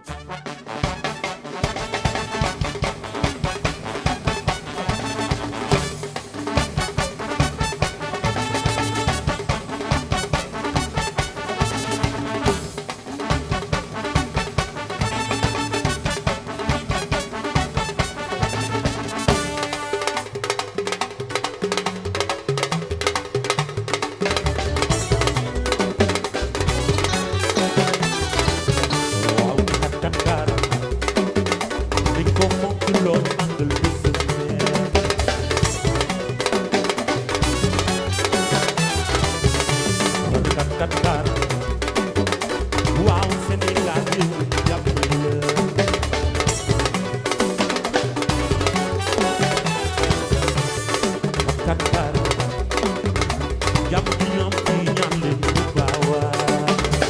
waaw kat kat kaar dañ ko mokk lool màggal bés kat kat kaar waaw Sénégal yi jàpp la kat kaar jàpp di ñoom ci ñaan leen bu baawaa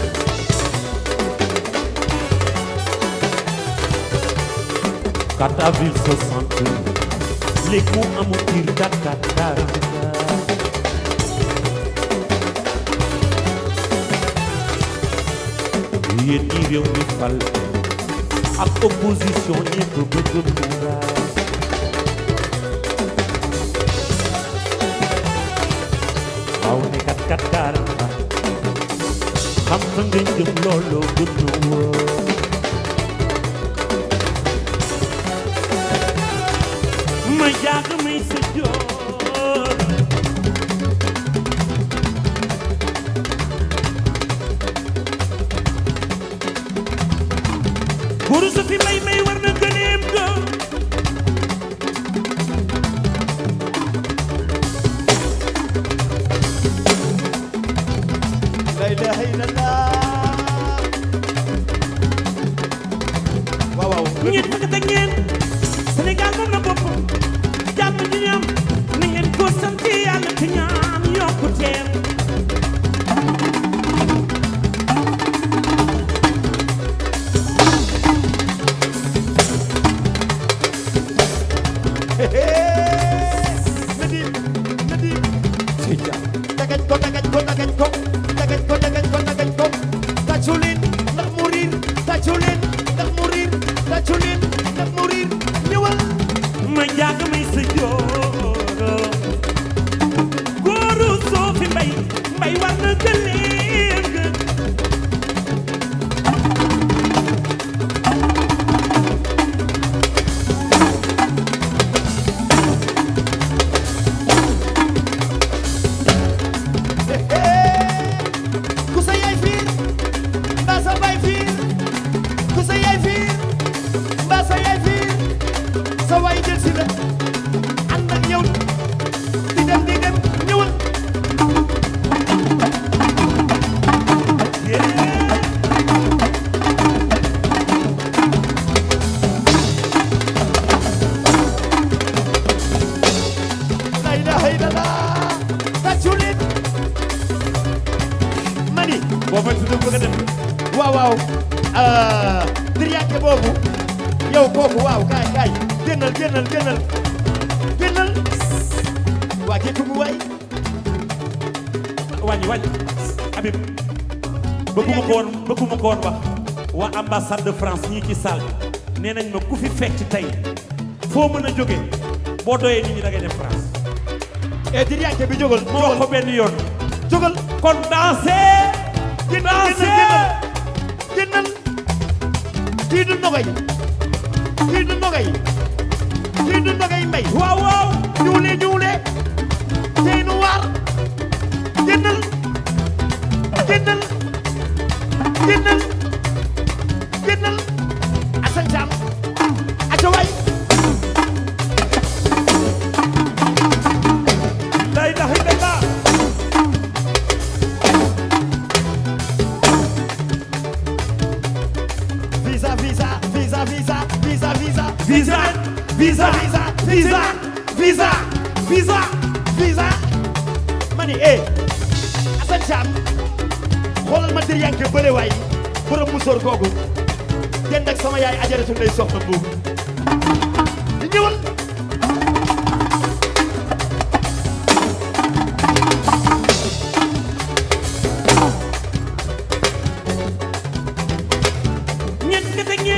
Kata ville soixante léegi mu amul kir Dakar Dakar yéen ñi réew mi fal ak opposition ñépp bëgg mu raas waaw ne kat kat kaaramba xam fa nga jëm looloo gën a wóor ma jàgg may sa joor guru sa fi may may war na gëneem ga la ilaha illallah waaw waaw ñeent fukk ak ñeent Sénégal moom la bopp jàmm ji ñam na ngeen ko sant yàlla te ñaan yokkuteem Nadim Nadim dagañ ko dagañ ko dagañ ko dagañ ko dagañ ko dagañ ko tàccu leen ndax mu riir tàccu leen ndax mu riir tàccu leen ndax mu riir ñëwal ma jàgg may sa joor góoru soo fi mbay mbay war na gëneem ga ku sa yaay fiir mbaa sa baay fiir ku sa yaay fiir mbaa sa yaay fiir sa waay jël si la ànd ak yow di dem di dem ñëwal la ilaha illallah tàccu leen mani boo ma tudd bëgg a dem waaw waaw diriyànke boobu yow kooku waaw kaay kaay génnal génnal génnal génnal waa kii kumu waay wàññi wàññi Habib bëgguma ko woon bëgguma ko woon wax waa ambassade de France ñii ci salle bi nee nañ ma ku fi fecc tey foo mën a jóge boo doyee nit ñi da ngay dem France e diriyànke bi jógal moo wax ko benn yoon jógal kon danser génnal danser génnal kii du nogay kii du nogay kii du nogay mbay waaw waaw ñuule ñuule tey nu waar génnal génnal génnal génnal Assane Thiam aca waay la ilaha illallah visa visa visa visa visa visa visa visa visa visa visa visa visa ma ni eh Assane Thiam xoolal ma dir yanke bële waay borom musóor googu dend ak sama yaay ajaratu ndey soxna buub di ñëwal ñeent nga teg ñeent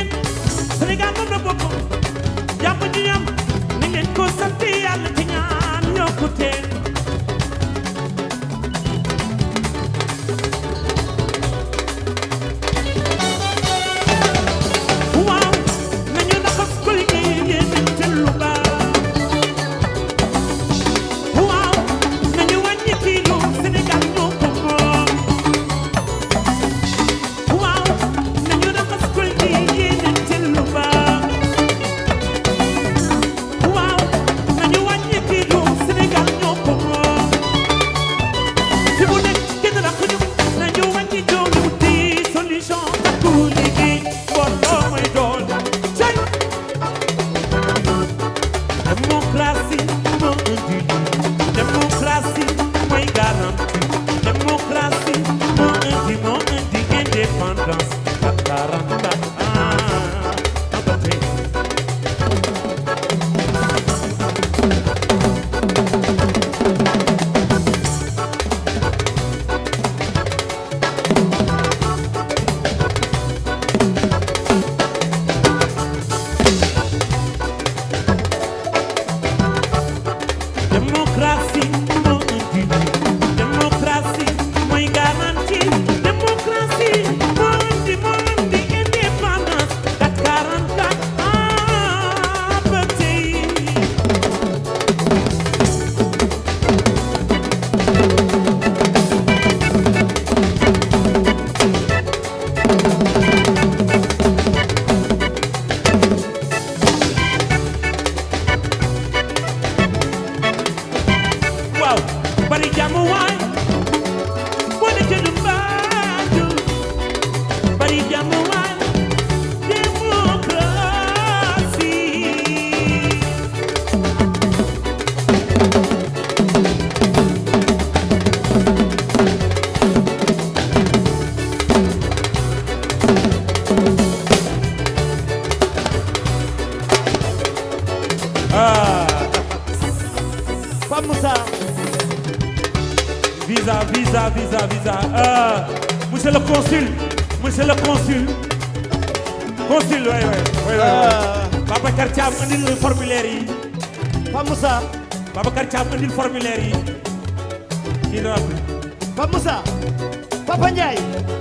visa visa euh, monsieur le consul monsieur le consul consul waay waay waay waay Babacar Thiam andil formulaire yi Pape Moussa Babacar Thiam andil formulaire yi kii na Pape Moussa Papa Ndiaye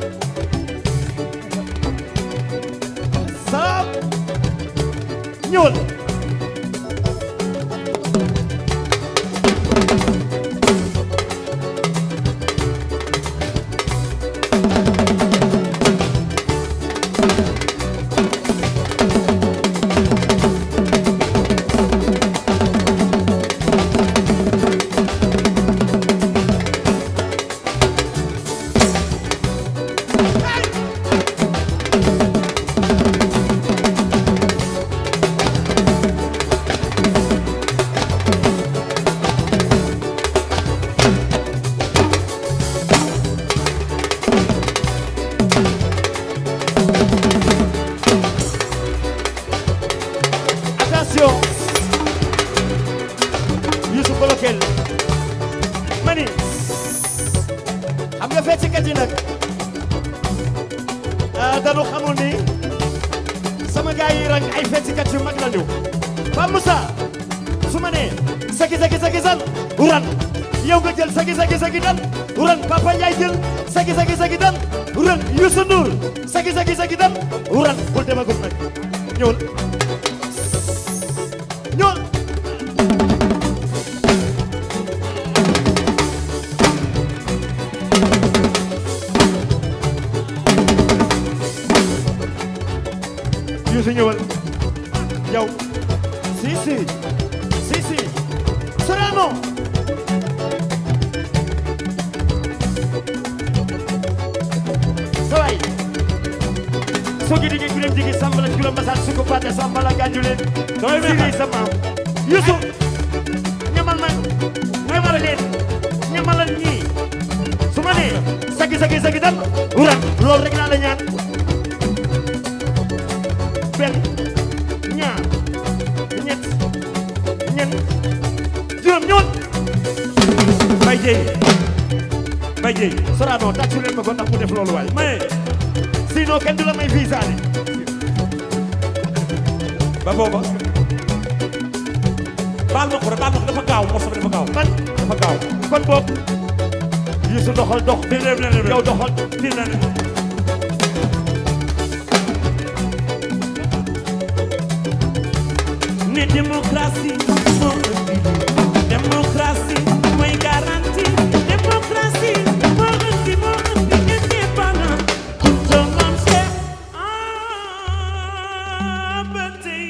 salaam ñëwal attention Youssou Kolokel mani xam nga feccikat yi nag ah dañu xamul ni sama gars yi rang ay feccikat yu mag lañu Pape Moussa su ma nee sagi sagi sagi san uran yow nga jël sagi sagi sagi dan uran Papa Ndiaye jël sagi sagi sagi dan uran Youssou Ndour sagi sagi sagi dan uran bul demagum nag ñëwal ñëwal Youssou ñëwal yow si si si si Sorano saway sogi digi kulem digi sambala julo masal suko pate sambala ganjulen Damay siri meexal. sa maam Youssou ñamal ma ñamal leen ñamalal ñii su ma nee sagi sagi sagi dan uran loolu rek naa la ñaan benn ñaar ñett ñeent juróom ñoon Mbaye Dieye Mbaye Dieye Sorano tàccu leen ma ko ndax mu def loolu waay mais sinon kenn du la may visa de ba booba baal ma ko rek baal ma ko dafa gaaw morso bi dafa gaaw man dafa gaaw kon boog Youssou doxal dox fii dem na dem yow doxal fii na ne ne démocratie moo indi démocratie mooy garantie démocratie moo indi moo indi indépendant tout le monde sait ah ba tey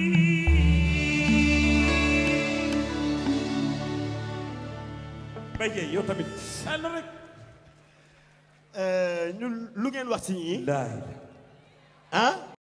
Mbaye Dieye yow tamit ah na rek ñu lu ngeen wax ci ñii laay ah